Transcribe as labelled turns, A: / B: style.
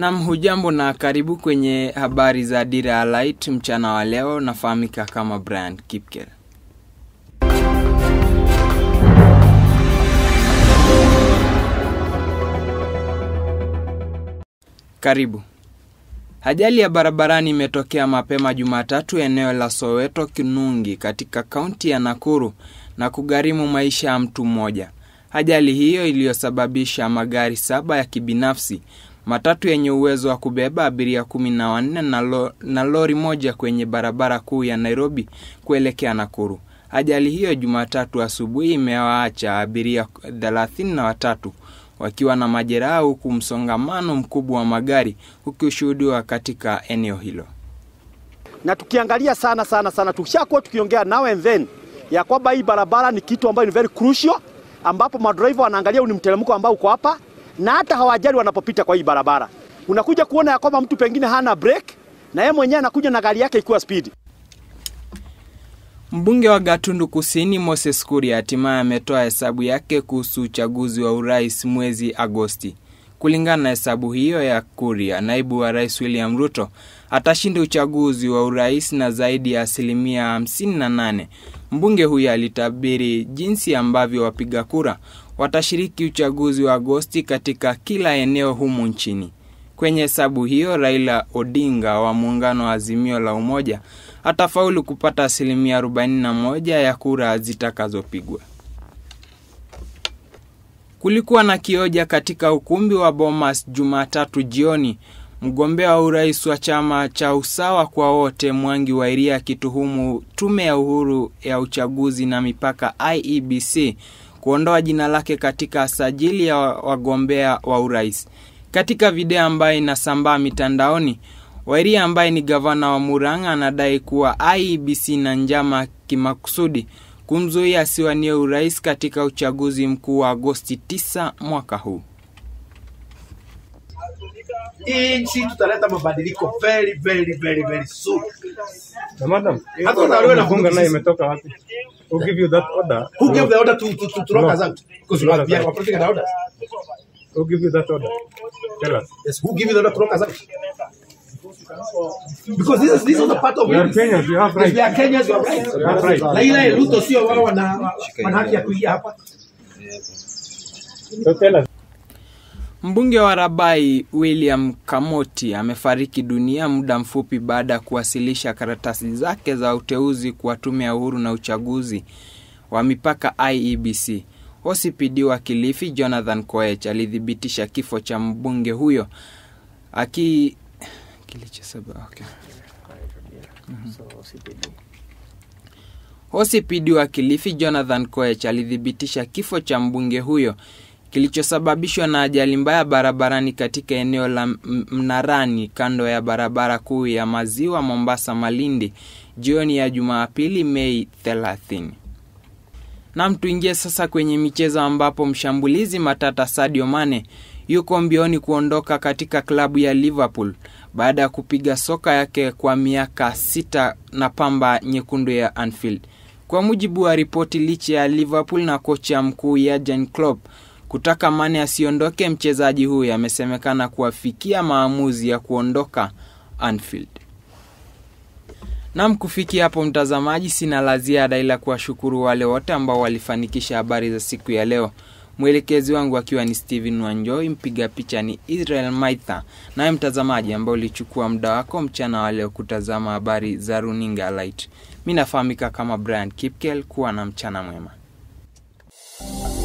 A: Nam, hujambo na karibu kwenye habari za Dira ya Light mchana wa leo. Nafahamika kama Brian Kipkel. Karibu. Ajali ya barabarani imetokea mapema Jumatatu eneo la Soweto Kinungi katika kaunti ya Nakuru na kugharimu maisha ya mtu mmoja. Ajali hiyo iliyosababisha magari saba ya kibinafsi, matatu yenye uwezo wa kubeba abiria kumi na wanne na, lo, na lori moja kwenye barabara kuu ya Nairobi kuelekea Nakuru. Ajali hiyo Jumatatu asubuhi imewaacha abiria thelathini na watatu wakiwa na majeraha huku msongamano mkubwa wa magari ukishuhudiwa katika eneo hilo.
B: Na tukiangalia sana sana sana, tukishakuwa tukiongea now and then ya kwamba hii barabara ni kitu ambayo ni very crucial, ambapo madriver wanaangalia ni mteremko ambao uko hapa, na hata hawajali wanapopita kwa hii barabara. Unakuja kuona ya kwamba mtu pengine hana brake na yeye mwenyewe anakuja na gari yake ikiwa speed.
A: Mbunge wa Gatundu Kusini Moses Kuria hatimaye ametoa hesabu yake kuhusu uchaguzi wa urais mwezi Agosti. Kulingana na hesabu hiyo ya Kuria, naibu wa rais William Ruto atashinda uchaguzi wa urais na zaidi ya asilimia 58. Mbunge huyo alitabiri jinsi ambavyo wapiga kura watashiriki uchaguzi wa Agosti katika kila eneo humu nchini. Kwenye hesabu hiyo, Raila Odinga wa muungano wa Azimio la Umoja atafaulu kupata asilimia 41 ya kura zitakazopigwa. Kulikuwa na kioja katika ukumbi wa Bomas Jumatatu jioni, mgombea wa urais wa chama cha Usawa kwa Wote Mwangi wa Iria akituhumu tume ya uhuru ya uchaguzi na mipaka IEBC kuondoa jina lake katika sajili ya wagombea wa urais. Katika video ambayo inasambaa mitandaoni, Wairia ambaye ni gavana wa Murang'a anadai kuwa IEBC na njama kimakusudi kumzuia asiwanie urais katika uchaguzi mkuu wa Agosti 9 mwaka huu.
C: Hii nchi tutaleta mabadiliko very very very very soon.
D: Na madam,
C: Hata unaliona na
D: funga naye imetoka wapi? Who give you that order?
C: Who gave the order to to to, to lock
D: No.
C: us out? Because we are, we are operating an order.
D: Who give you that order? Tell us.
C: Yes, who gave you the order to lock us out? Because this is this is the part of
D: We are
C: it.
D: Kenyans, we have
C: Yes,
D: rights.
C: we are Kenyans, we are right.
D: We have rights.
C: Na ile Ruto sio wao wana wana haki ya kuingia hapa.
D: So tell us.
A: Mbunge wa Rabai William Kamoti amefariki dunia muda mfupi baada ya kuwasilisha karatasi zake za uteuzi kwa tume ya uhuru na uchaguzi wa mipaka IEBC. OCPD wa Kilifi Jonathan Koech alithibitisha kifo cha mbunge huyo aki kilichosaba okay. OCPD wa Kilifi Jonathan Koech alithibitisha kifo cha mbunge huyo kilichosababishwa na ajali mbaya barabarani katika eneo la M- Mnarani kando ya barabara kuu ya Maziwa Mombasa Malindi jioni ya Jumapili Mei 30. Nam, tuingie sasa kwenye michezo ambapo mshambulizi matata Sadio Mane yuko mbioni kuondoka katika klabu ya Liverpool baada ya kupiga soka yake kwa miaka sita na pamba nyekundu ya Anfield. Kwa mujibu wa ripoti, licha ya Liverpool na kocha mkuu Jurgen Klopp kutaka Mane asiondoke, mchezaji huyo amesemekana kuwafikia maamuzi ya kuondoka Anfield. Nam, kufikia hapo mtazamaji, sina la ziada ila kuwashukuru wale wote ambao walifanikisha habari za siku ya leo. Mwelekezi wangu akiwa ni Steven Wanjoi, mpiga picha ni Israel Maitha, naye mtazamaji ambao ulichukua muda wako mchana wa leo kutazama habari za runinga Light. Mi nafahamika kama Brian Kipkel. Kuwa na mchana mwema.